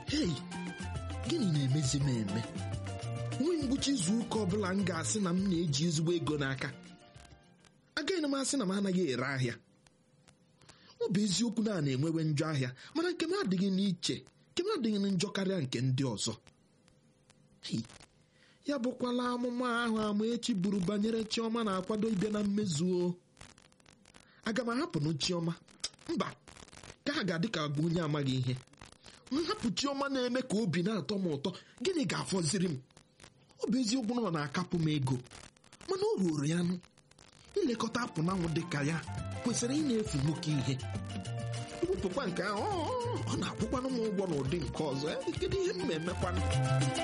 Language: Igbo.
hei gịnị na-emezi m eme nwee ngwụcha izu ụka ọbụla m ga-asị na m na-eji ezigbo ego n'aka agaghị m asị na m anaghị ere ahịa ọ bụ eziokwu na a na-enwewe njọ ahịa mana nke m adịghị n'iche nke m adịghị na njọ karịa nke ndị ọzọ Hei, ya bụkwala amụma ahụ Amaechi buru banyere Chioma na-akwado ịbịa na mmezu o aga m ahapụnụ Chioma mba ka ha ga-adị ka agba onye amaghị ihe nhapụ Chioma na-eme ka obi na-atọ m ụtọ gịnị ga-afọziri m ọ bụ eziokwu na ọ na-akapụ m ego mana o ruoro ya nụ ilekọta apụnanwụ dị ka ya kwesịrị ị na-efu nwoke ihe ewepụkwa nke ahụ ọ- ọ- ọ na-akwụkwanụ m ụgwọ n'ụdị nke ọzọ eh, kedu ihe m na-emekwanụ